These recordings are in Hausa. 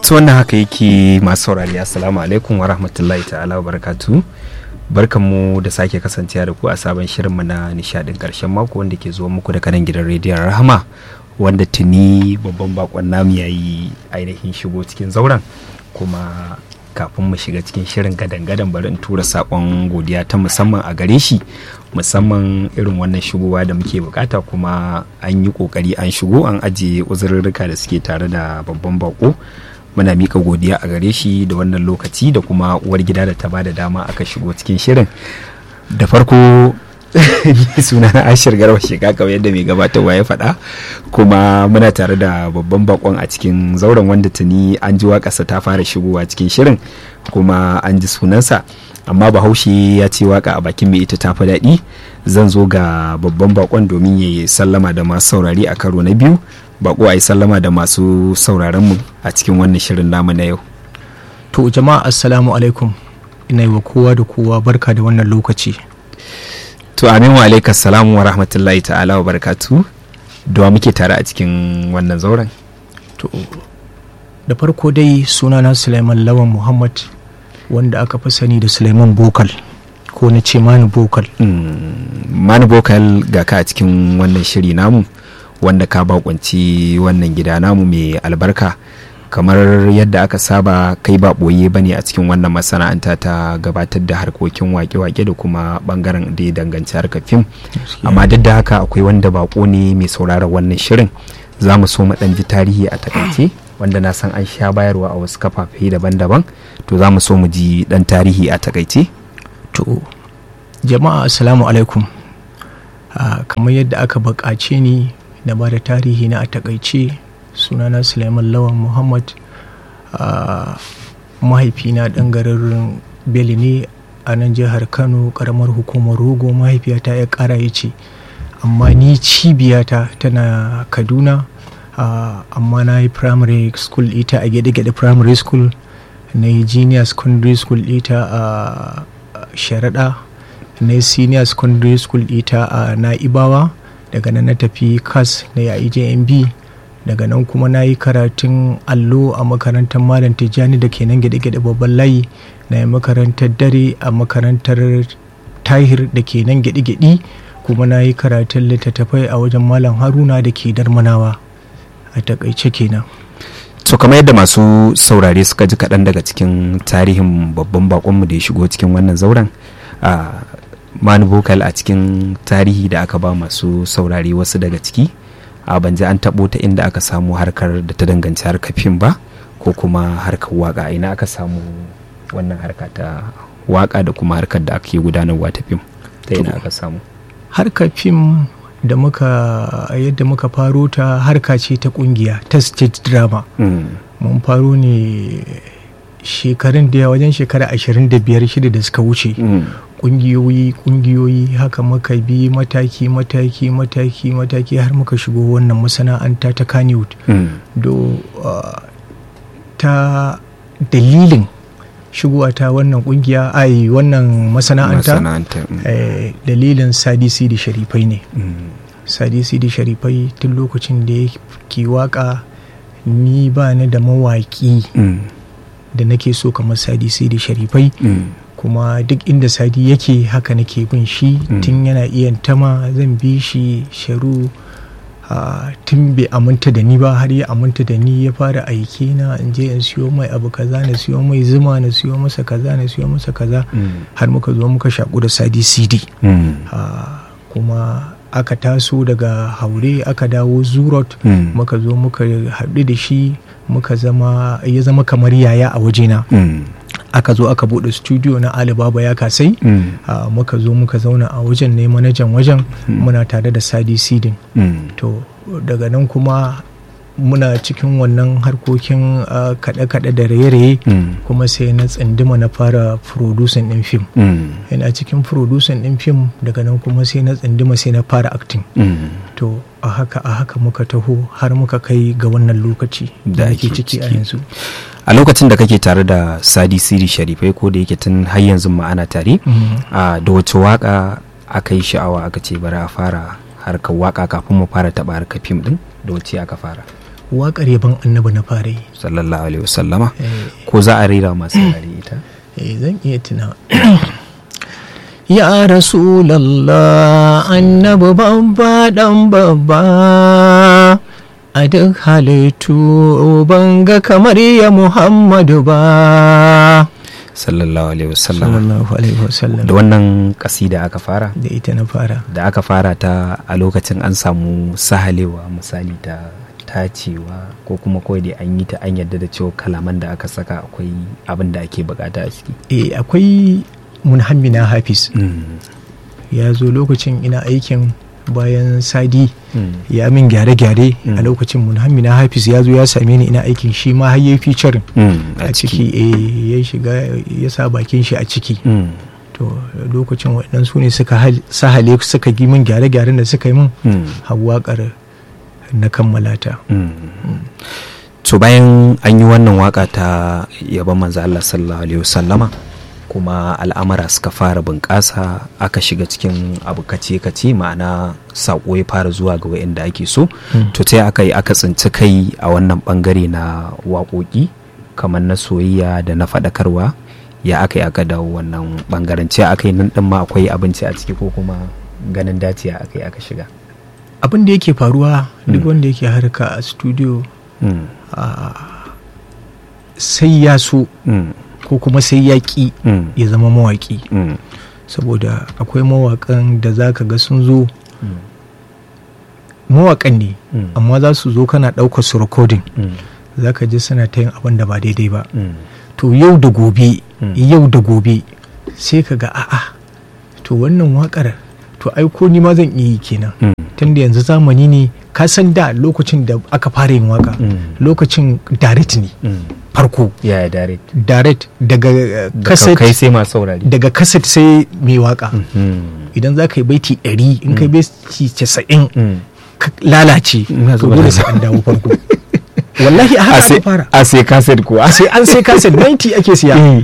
to wannan haka yake masu saurari assalamu alaikum wa rahmatullahi ta'ala wa barakatu barkanmu da sake kasancewa da ku a sabon shirinmu na nishadin karshen mako wanda ke zuwa muku daga nan gidan rediyon rahama wanda tuni babban bakon namu ya yi ainihin shigo cikin zauren kuma kafin mu shiga cikin shirin gadan-gadan bari in tura sakon godiya ta musamman a gare shi musamman irin wannan shigowa da muke bukata kuma an yi kokari an shigo an ajiye uzurrurruka da suke tare da babban bako muna mika godiya a gare shi da wannan lokaci da kuma uwar gida da ta bada dama aka shigo cikin shirin da farko suna na ashir garba shiga kawai yadda mai gabatarwa ya faɗa kuma muna tare da babban bakon a cikin zauren wanda tuni an ji waƙarsa ta fara shigowa cikin shirin kuma an ji sunansa amma bahaushe ya ce waka a bakin mai ita tafi daɗi zan zo ga babban bakon domin ya yi sallama da masu saurari a karo na biyu bako a yi sallama da masu sauraronmu a cikin wannan shirin namu na yau to jama'a assalamu alaikum ina yi wa kowa da kowa barka da wannan lokaci to amin wa alaika salamu wa rahmatullahi ta'ala wa barakatu da muke tare a cikin wannan zauren to da farko dai sunana suleiman lawan muhammad wanda aka fi sani da suleiman bokal ko na ce mani bokal mani bokal ga ka a cikin wannan shiri namu wanda ka bakunci wannan gida namu mai albarka kamar yadda aka saba kai ba ɓoye bane a cikin wannan masana'anta ta gabatar da harkokin wake-wake da kuma bangaren da ya danganci harkar fim amma duk da haka akwai wanda bako ne mai sauraron wannan shirin za mu so mu ji tarihi a takaice wanda na san an sha bayarwa a wasu kafafe daban-daban to za mu so mu ji dan tarihi a takaice to jama'a assalamu alaikum kamar yadda aka buƙace ni na ba da tarihi na a takaice sunana suleiman lawan muhammad mahaifina ɗan garin beli ne a nan jihar kano ƙaramar hukumar rogo mahaifiyata ya ƙara ya ce amma ni cibiyata tana kaduna amma na yi primary school ita a gede-gede primary school na yi junior secondary school ita a sharaɗa na yi senior secondary school ita a na'ibawa daga nan na tafi kas na yayi jmb daga nan kuma na yi karatun allo a makarantar malam tijjani da ke nan gede-gede babban layi na yi makarantar dare a makarantar tahir da ke nan gede-gede kuma na yi karatun littattafai a wajen malam haruna da ke darmanawa a takaice kenan so kamar yadda masu saurare suka ji kaɗan daga cikin tarihin babban bakonmu da ya shigo cikin wannan zauren a mani vocal a cikin tarihi da aka ba masu saurare wasu daga ciki a banje an taɓo ta inda aka samu harkar da ta danganci harkar fim ba ko kuma harkar waka ina aka samu wannan harka ta waka da kuma harkar da ake gudanarwa ta fim ta ina aka samu harkar fim da muka yadda muka faro ta harka ce ta kungiya ta stage drama mun faro ne shekarun da wajen shekara 25 shida da suka wuce kungiyoyi kungiyoyi haka muka bi mataki mataki mataki mataki har muka shigo wannan masana'anta ta kaniwood do ta dalilin shigowa ta wannan kungiya ai wannan masana'anta dalilin sadi sidi sharifai ne sadi sidi sharifai tun lokacin da ke waka ni ba ni da mawaki da nake so kamar sadi sidi sharifai kuma duk inda sadi yake haka nake bin shi tun yana iya tama zan bi shi sharu tun bai aminta da ni ba har ya aminta da ni ya fara aiki na in je in siyo mai abu kaza na siyo mai zuma na siyo masa kaza na siyo masa kaza har muka zo muka shaku da sadi cd kuma aka taso daga haure aka dawo zurot muka zo muka haɗu da shi muka zama ya zama kamar yaya a wajena aka zo aka bude studio na alibaba ya kasai muka zo muka zauna a wajen ne manajan wajen muna tare da sadi sidin to daga nan kuma muna cikin wannan harkokin kaɗe-kaɗe da raye-raye kuma sai na tsindima na fara producing ɗin fim yana cikin producing ɗin fim daga nan kuma sai na tsindima sai na fara acting to a haka a haka muka taho har muka kai ga wannan lokaci da ake ciki a yanzu a lokacin da kake tare da sadi siri sharifai ko da yake tun har yanzu ma ana tare da wace waka aka yi sha'awa aka ce bari a fara harkar waka kafin mu fara taɓa harkar fim ɗin da wace aka fara waƙar yaban annabi na fara yi sallallahu alaihi wasallama Eh, ko za a rera masu yare ita eh, zan iya tuna ya rasulallah annabi babba dan babba a duk halittu ban ga kamar ya muhammadu ba sallallahu alaihi wasallama sallallahu alaihi wasallam da wannan kasida aka fara da ita na fara da aka fara ta a lokacin an samu sahalewa misali ta tacewa ko kuma kawai dai an yi ta an yadda da cewa kalaman da aka saka akwai abin da ake bukata a ciki eh akwai munhammina hafiz ya zo lokacin ina aikin bayan sadi ya min gyare-gyare Mm. a lokacin munhammina hafiz ya zo ya same ni ina aikin shi ma har yayi featuring a a ciki eh, ya shiga ya sa bakin shi a ciki Mm. to lokacin waɗannan su ne suka hal- sahale suka gi min gyare-gyaren da suka yi min Mm. har waƙar na kammala ta Mm. to bayan an yi wannan waka ta yaban manzo Allah sallallahu alaihi wasallama kuma al'amara suka fara bunƙasa aka shiga cikin abu kace-kace ma'ana saƙo ya fara zuwa ga wa'inda ake so Mm. to ta aka yi aka tsinci kai a wannan bangare na waƙoƙi kamar na soyayya da na faɗakarwa ya aka yi aka dawo wannan bangaren ce aka yi nan ɗin ma akwai abinci a ciki ko kuma ganin dace aka yi aka shiga abin da yake faruwa duk Mm. wanda yake harka a studio Mm. ah, sai ya so Mm. ko kuma sai ya ƙi Mm. ya zama mawaƙi Mm. saboda akwai mawaƙan da za ka ga sun zo Mm. mawaƙan ne Mm. amma za su zo kana ɗaukar su recording Mm. za ka ji suna ta yin abin da ba daidai ba Mm. to yau da gobe Mm. yau da gobe sai ka ga a'a to wannan waƙar to ai ko ni ma zan iya yi kenan Mm. tunda yanzu zamani ne ka san da lokacin da aka fara yin waka Mm. lokacin direct ne Mm. farko yaya dare direct daga uh, da kaset kai sai masu saurari daga kaset sai mai waka Mm. idan za ka yi baiti 100 in kai baiti 90 Mm. ka lalace Ina to zuwa dole da- sai an dawo farko wallahi a a haka sai aka fara a sai kaset kuwa sai an sai kaset 90 ake siya Mm.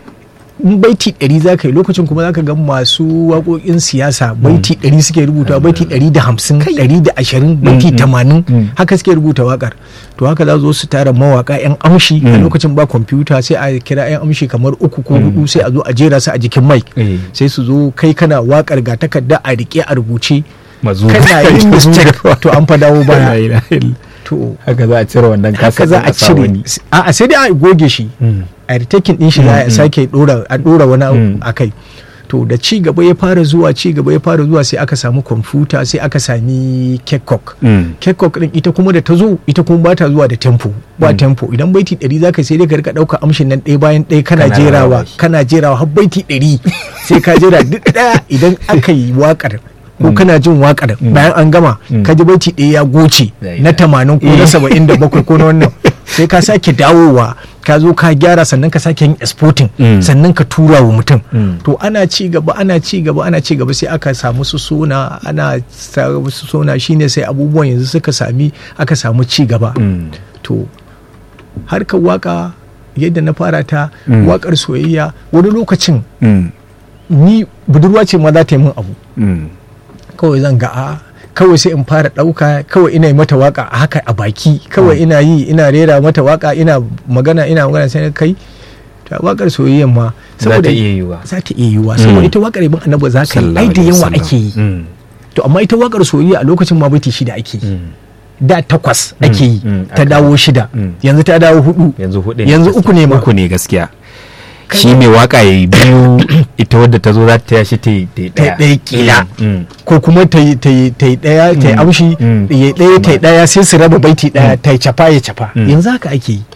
in baiti 100 za ka yi lokacin kuma za ka ga masu waƙoƙin siyasa baiti 100 suke rubuta baiti 150 120 baiti Mm, mm, 80 mm. haka suke rubuta waƙar to haka za zo su tara mawaƙa 'yan amshi a Mm. lokacin ba kwamfuta sai a kira 'yan amshi kamar uku ko hudu sai a zo a jera su a jikin mic Eh. sai su zo kai kana waƙar ga takarda a rike a rubuce mazu kana yin mistake to an fa dawo baya to haka za a cire wannan haka kaset za ɗin a sa cire wani. a sai dai a goge shi Mm. a retaking din shi za a sake dora a dora wani abu Mm. a kai to da ci gaba ya fara zuwa ci gaba ya fara zuwa sai aka samu kwamfuta sai aka sami kekok Mm. kekok din ita kuma da ta zo ita kuma ba ta zuwa da tempo ba Mm. tempo idan baiti 100 zaka sai dai ka rika dauka amshin nan ɗaya bayan ɗaya kana Kana jerawa rarraba shi. kana jerawa har baiti 100 sai ka jera duk ɗaya idan aka yi wakar ko kana jin wakar Mm. bayan an gama Mm. ka ji baiti ɗaya ya goce La na ilaha. 80 ko na 77 ko na wannan sai ka sake dawowa ka zo ka gyara sannan ka sake yin exporting Mm. sannan ka tura wa mutum Mm. to ana ci gaba ana ci gaba ana ci gaba sai aka samu su sona ana samu su sona shine sai abubuwan yanzu suka sami aka samu ci gaba Mm. to harkar waka yadda na fara ta Mm. wakar soyayya wani lokacin Mm. ni budurwa ce ma za ta yi min abu Mm. kawai zan ga a kawai sai in fara ɗauka kawai ina yi mata waka a haka a baki kawai ina yi ina rera mata waka ina magana ina magana sai na kai ta wakar soyayyan ma za ta iya yiwa za ta iya yiwuwa Mm. saboda ita wakar ibn annabi za ka yi ai da yawa ake yi Mm. to amma ita wakar soyayya a lokacin ma baiti shida ake yi Mm. da takwas ake yi mm, ta aka- dawo shida Mm. yanzu ta dawo hudu yanzu hudu Yanzu gaskiya. uku ne ma. uku ne gaskiya Kai- shi mai waka ya yi biyu ita wadda ta zo za ta tashi ta yi ta yi Ta yi ɗaya kila. Mm. ko kuma ta yi ta yi ta yi ɗaya ta yi Mm. amshi Mm. ya ɗaya ta yi ɗaya sai su raba baiti ɗaya Mm. ta yi cafa ya cafa Mm. yanzu haka ake yi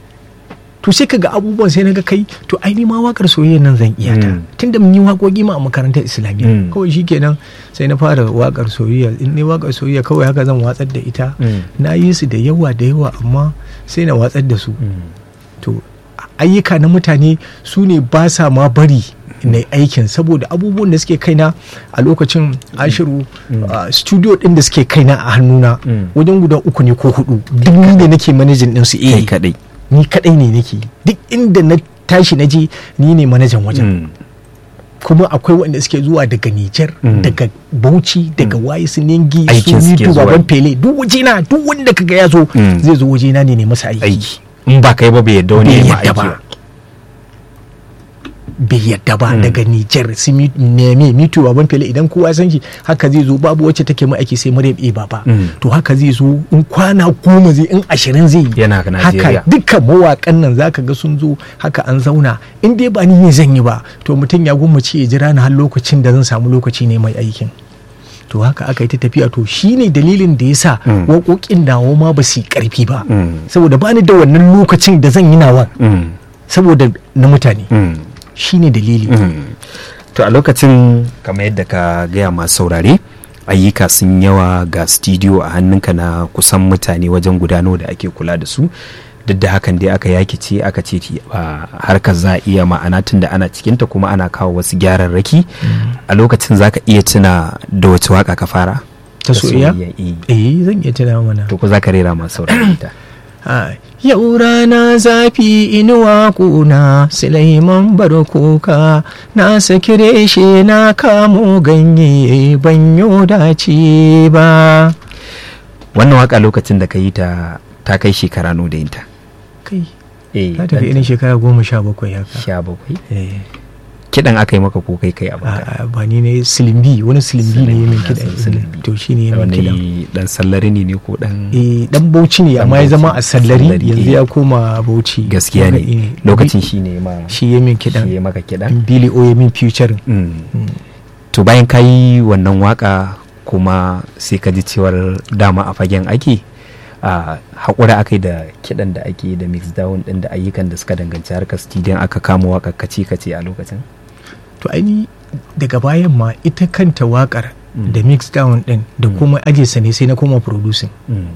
to sai ka ga abubuwan sai na ga kai to ai ni ma wakar soyayya nan zan iya ta Mm. tunda mun yi waƙoƙi ma a makarantar islamiyya Mm. kawai shikenan sai na fara wakar soyayya in ne wakar soyayya kawai haka zan watsar da ita Mm. na yi su da yawa da yawa amma sai na watsar da su Mm. to ayyuka na mutane su ne ba sa ma bari na aikin saboda abubuwan da suke kaina a lokacin ashiru a studio din da suke kaina a hannuna Mm. wajen guda uku ne ko hudu duk ni ne nake manajin din su kai eh kadai ni kadai ne nake duk inda na tashi na je ni ne manajan wajen Mm. kuma akwai wanda suke zuwa daga Nijar Mm. daga Bauchi daga waye su Ningi Aikin su suke Mitu zuwa. Baban Fele duk wajena duk wanda kaga ya zo Mm. zai zo wajena ne ne masa aiki aiki in ba kai ba bai yadda wani bai ya ma yadda aiki ba ba bai yadda ba Mm. daga Nijar su Mi- Neme Mitu Baban Fele idan kowa san shi haka zai zo babu wacce take mai aiki sai Maryam E Baba Mm. to haka zai zo in kwana goma zai in ashirin zai yi yana ga Najeriya haka dukkan mawakan nan zaka ga sun zo haka an zauna in dai ba ni ne zan yi ba to mutum ya gwammace ya jira ni har lokacin da zan samu lokaci ne mai aikin to haka aka yi ta tafiya to shine dalilin da yasa Mm. waƙoƙin nawa ma ba su yi ƙarfi ba Mm. saboda ba ni da wannan lokacin da zan yi nawa Mm. saboda na mutane Mm. shine dalili Mm. to a lokacin kamar yadda ka gaya masu saurare ayyuka sun yawa ga studio a hannunka na kusan mutane wajen gudano da ake kula da su duk da hakan dai aka yaki ce aka ce ti- a harkar za a iya ma'ana tun da ana cikinta kuma ana kawo wasu gyararraki a lokacin za ka iya tuna da wace waka ka fara ta soyayya eh. eh zan iya tuna mana to ku za ka rera masu saurare ta Ah, Yau rana zafi inuwa kuna Sulaiman barkoka na saki reshe na kamo ganye banyo dace ba. wannan waka lokacin da ka yi ta ta kai shekara no da yinta Kai, eh ta tafi irin shekara goma sha bakwai haka. sha bakwai Eh, kidan aka yi maka ko kai kai a baka a- a- ba ni ne silimbi wani silimbi ne ya min Silimbi, na san kiɗa silimbi. to shi ne ya min kiɗa. wani dan sallari ne ne ko dan Eh, dan bauchi ne Dan amma ya zama a Bauchi, sallari Sallari, yanzu eh. ya koma bauchi gaskiya Haka, ne eh, lokacin shi ne ma shi ya min shi kiɗan ya maka kidan Billy O ya min futuring Mm. to bayan ka yi wannan waka kuma sai ka ji cewar dama a fagen ake a haƙura aka yi da kiɗan da ake yi da mix down ɗin da ayyukan da suka danganci harkar studio aka kama waka kace kace a lokacin to aini daga bayan ma ita kanta wakar Mm. da mix down din da Mm. kuma aje sa ne sai na koma producing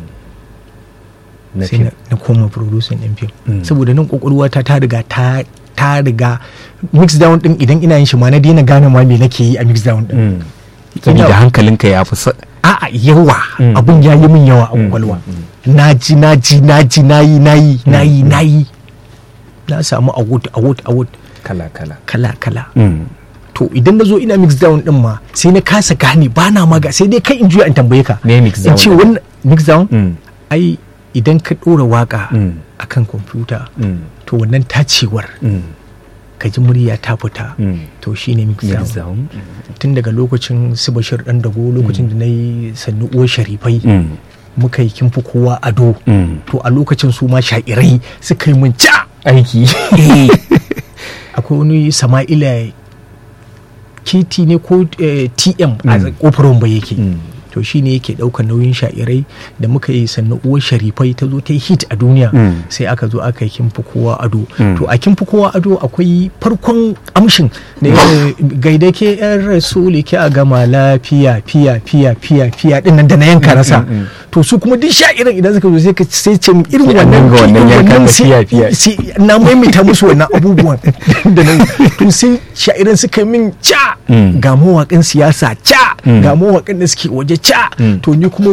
na sai fim. na, na koma producing din film Mm. saboda nan kokolwa ta ta riga ta ta riga mix down din idan ina yin shi ma na daina gane ma me nake yi a mix down din Mm. saboda hankalinka ya fi sa- a'a yawa Mm. abun ya yi min yawa a Mm, kwakwalwa mm, naji naji naji nayi nayi nayi Mm, mm. nayi na samu award award award kala kala kala kala Mm. to idan na zo ina mix down din ma sai na kasa gane ba na maga sai dai kai in juya in tambaye ka me mix in down ce ɗin? wannan mix down Mm. ai idan ka ɗora waka Mm. akan kwamfuta Mm. to wannan tacewar Mm. ka ji murya ta fita Mm. to shine mix down mix down tun daga lokacin su bashir dan dago lokacin da na yi sannu uwar sharifai Mm. muka yi kimfi kowa ado Mm. to a lokacin su ma sha'irai suka yi mun ca aiki akwai wani sama'ila kiti ne ko eh, tm a Mm. kofar ba yake Mm. to shi ne yake ɗaukar nauyin sha'irai da muka yi sannan uwar sharifai ta zo ta yi hit a duniya Mm. sai aka zo aka yi kimfi kowa ado Mm. to a kimfi kowa ado akwai farkon amshin da ya gaida ke yan rasuli ke a gama lafiya fiya fiya fiya fiya din nan da na yanka rasa Mm, mm, mm. to su kuma duk sha'iran idan suka zo sai ka sai ce min irin Sai an wannan dinga wannan irin yankan da sai- fiya, fiya. sai na maimaita musu wannan abubuwan da nan to sai sha'iran suka yi min ca Mm. ga mawaƙin siyasa ca Mm. ga mawaƙin da suke waje ca Mm. to ni kuma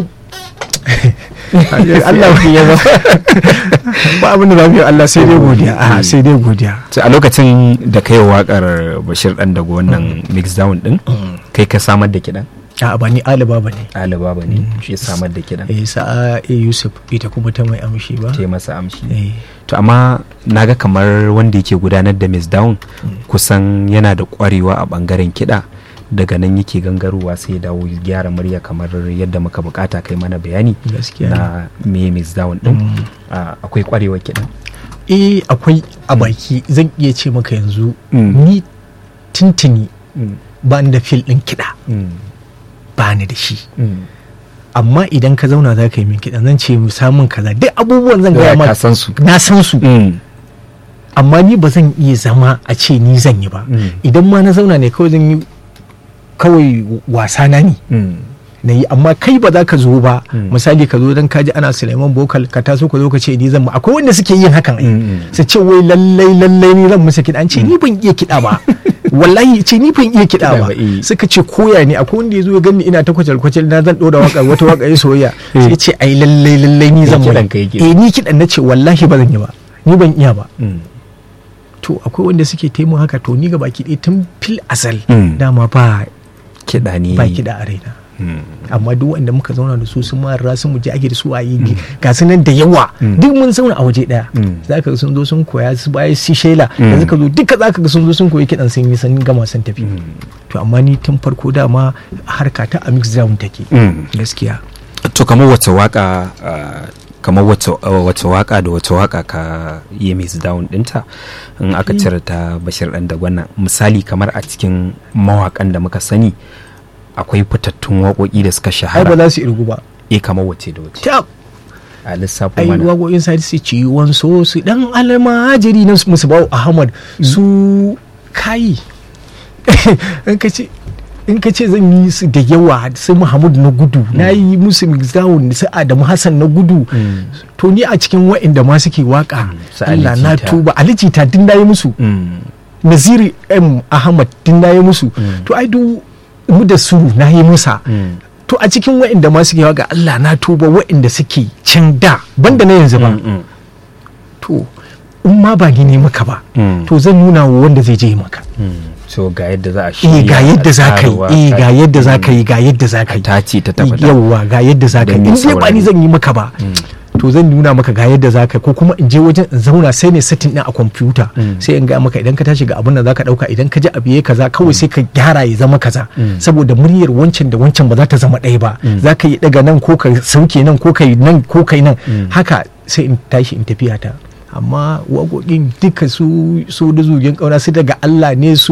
Allah ya ba ba abin da lafiya Allah sai dai godiya a sai dai godiya to a lokacin da kai wakar bashir dan daga wannan mix down din kai ka samar da kidan a ba ni aliba ba ne alibaba ne shi ya samar da kidan eh sa'a a yusuf ita kuma ta mai amshi ba ta yi masa amshi eh to amma naga kamar wanda yake gudanar da mix down kusan yana da kwarewa a bangaren kiɗa daga nan yake gangarowa sai ya dawo gyara murya kamar yadda muka bukata kai mana bayani gaskiya ne. na me mix down din Mm. Ah, akwai kwarewa kiɗan eh akwai a baki zan iya ce maka yanzu Mm. ni tintini Mm. ba ni da fil ɗin kiɗa Mm. ba ni da shi Mm. amma idan ka zauna za ka yi min kiɗan zan ce mu samun kaza duk abubuwan zan gaya ka ma san su na san su Mm. amma ni ba zan iya zama a ce ni zan yi ba Mm. idan ma na zauna ne kawai zan yi kawai wasa na ne Mm. na yi amma kai ba za ka zo ba Mm. misali ka zo don kaji ana Suleiman Bokal ka taso ka zo ka ce ni zan ma akwai wanda suke yin hakan ai Mm, mm. su ce wai lallai lallai ni zan musu kiɗa an ce ni ban iya kiɗa ba wallahi ce ni ban iya kiɗa Kiɗa ba ba, eh. suka ce koya ne akwai wanda ya zo ya gani ina ta kwacal kwacal na zan ɗora waka wata waka ya soyayya sai ya ce ai lallai lallai ni Kai zan kiɗan mai ka yake. eh ni kiɗan na ce wallahi ba zan yi ba ni ban iya ba Mm. to akwai wanda suke taimu haka to ni ga baki ɗaya tun fil asal Mm. dama ba kiɗa ne ba kiɗa a raina Mm. amma duk wanda muka zauna da su sun mara sun mu je ake da su a yi ga su nan da yawa Mm. duk mun zauna a waje daya Mm. za ka ga sun zo sun koya su baya su shela Mm. yanzu ka zo duka za ka ga sun zo sun koyi kiɗan sun yi sun gama sun tafi Mm. to amma ni tun farko dama harka ta a mix down take Mm. gaskiya to kamar wace waka ah, kamar wace ah, wace waka da wace waka ka yi miss down dinta in aka Mm. cire ta bashir dan da wannan misali kamar a cikin mawakan da muka sani akwai fitattun waƙoƙi da suka ai ba shahara za su irgu ba eh kamar wace da wace tab a lissafin ai mana waƙoƙin sa su ciwon so su dan almajiri na musu bawo ahmad su kai in ka ce in ka ce zan yi su da yawa su muhammad na gudu na yi musu mixdown su adamu hassan na gudu Mm. to ni a cikin wa'inda ma suke waka su Ali Allah na Jita. tuba Ali Jita din na yi musu Mm. Naziri M Ahmad din na yi musu Mm. to ai duk mu da su na yi musa Mm. to a cikin wa'inda ma suke waka Allah na tuba wa'inda suke can da banda na yanzu ba Mm, mm, to in ma ba ni ne maka ba mm. to zan nuna wa wanda zai je maka Mm. so ga yadda za a eh shirya ga yadda za ka yi tsarawa, eh ga ka- yadda za ka Mm. yi ga yadda za ka yi ta ce ta tabbata yawwa ga yadda za ka Don yi mai in dai ba saurari. ni zan yi maka ba Mm. to zan nuna maka ga yadda za ka yi ko kuma in je wajen in zauna sai ne setting din a kwamfuta Mm. sai in ga maka idan ka tashi ga abin da za ka dauka idan ka ji abu yayi kaza kawai sai ka gyara ya zama kaza Mm. saboda muryar wancan da wancan ba za ta zama ɗaya ba Mm. za ka yi daga nan ko ka sauke nan ko ka yi nan ko ka yi nan Mm. haka sai in tashi in tafiya ta amma waƙoƙin duka su su da zugen ƙauna su daga Allah ne su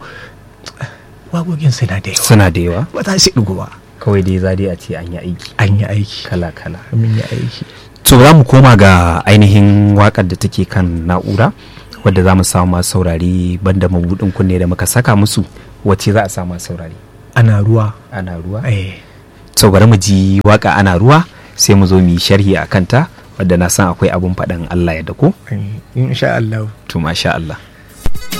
waƙoƙin suna da yawa suna da yawa ba za su ɗigo ba kawai dai za dai a ce an yi aiki an yi aiki kala kala mun yi aiki to za mu koma ga ainihin wakar da take kan na'ura wadda za mu samu masu saurari banda mabudin kunne da muka saka musu wacce za a samu masu saurari ana ruwa ana ruwa eh to bari mu ji waka ana ruwa sai mu zo mu yi sharhi a kanta wadda na san akwai abun faɗin Allah ya dako insha Allah to masha Allah